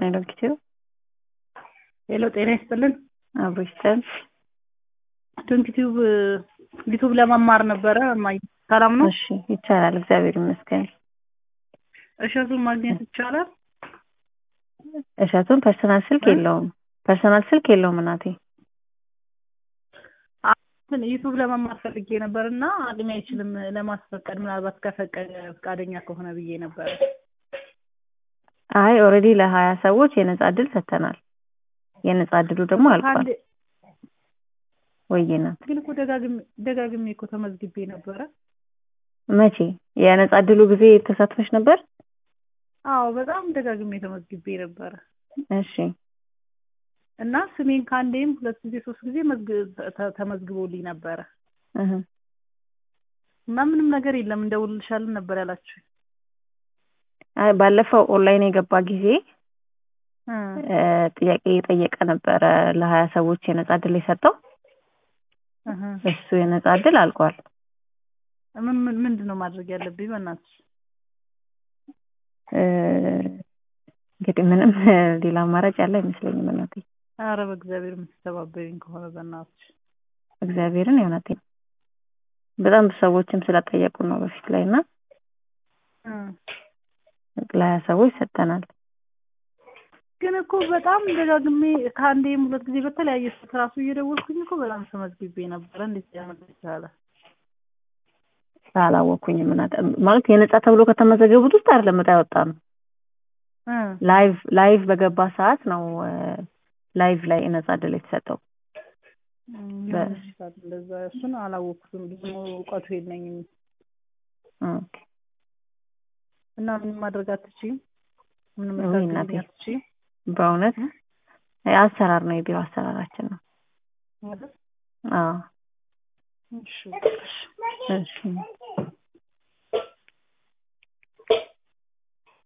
ይስጥልኝ ዶክተር ሄሎ ጤና ይስጥልን። አብሮ ይስጠን። ዶንኪ ቲዩብ ዩቱብ ለመማር ነበረ። እማዬ ሰላም ነው? እሺ ይቻላል፣ እግዚአብሔር ይመስገን። እሸቱን ማግኘት ይቻላል? እሸቱን ፐርሰናል ስልክ የለውም፣ ፐርሰናል ስልክ የለውም እናቴ። ግን ዩቱብ ለመማር ፈልጌ ነበር እና አቅሜ አይችልም ለማስፈቀድ፣ ምናልባት ከፈቀደ ፈቃደኛ ከሆነ ብዬ ነበረ። አይ ኦልሬዲ ለሀያ ሰዎች የነጻ እድል ሰጥተናል። የነጻ እድሉ ደግሞ አልቋል። ከአንድ- ወይዬ ናት። ግን እኮ ደጋግሜ ደጋግሜ እኮ ተመዝግቤ ነበረ። መቼ የነጻ እድሉ ጊዜ ተሳትፈሽ ነበር? አዎ በጣም ደጋግሜ ተመዝግቤ ነበረ እሺ እና ስሜን ከአንዴም ሁለት ጊዜ ሶስት ጊዜ መዝግ- ተ- ተመዝግቦልኝ ነበረ እህ እና ምንም ነገር የለም እንደውልልሻለን ነበር ያላችሁ። አይ ባለፈው ኦንላይን የገባ ጊዜ እ ጥያቄ የጠየቀ ነበረ ለሀያ ሰዎች የነጻ እድል የሰጠው እሱ የነጻ እድል አልቋል። ምን ምን ምንድን ነው ማድረግ ያለብኝ? በእናትሽ እ እንግዲህ ምንም ሌላ አማራጭ ያለ አይመስለኝም እናቴ። ኧረ በእግዚአብሔር የምትተባበሪኝ ከሆነ በእናትሽ እግዚአብሔርን የእውነቴ በጣም ብዙ ሰዎችም ስለጠየቁ ነው በፊት ላይ እና እ ለሀያ ሰዎች ሰጥተናል። ግን እኮ በጣም ደጋግሜ ከአንዴም ሁለት ጊዜ በተለያየ ስልክ ራሱ እየደወልኩኝ እኮ በጣም ተመዝግቤ ነበረ። እንዴት ሊያመጣ ይቻላል? አላወኩኝም እናቴ ማለት የነጻ ተብሎ ከተመዘገቡት ውስጥ አይደለም ዕጣ ያወጣ ነው። እ ላይቭ ላይቭ በገባ ሰዓት ነው ላይቭ ላይ ነጻ እድል የተሰጠው። ሊሆን ይችላል እንደዛ። እሱን አላወኩትም፣ ብዙ እውቀቱ የለኝም ኦኬ እና ምንም ማድረግ አትችይም? ምንም ውይ ልታግዢኝ እናቴ። አትችይም? በእውነት አሰራር ነው የቢሮ አሰራራችን ነው። አይደል? አዎ እሺ እሺ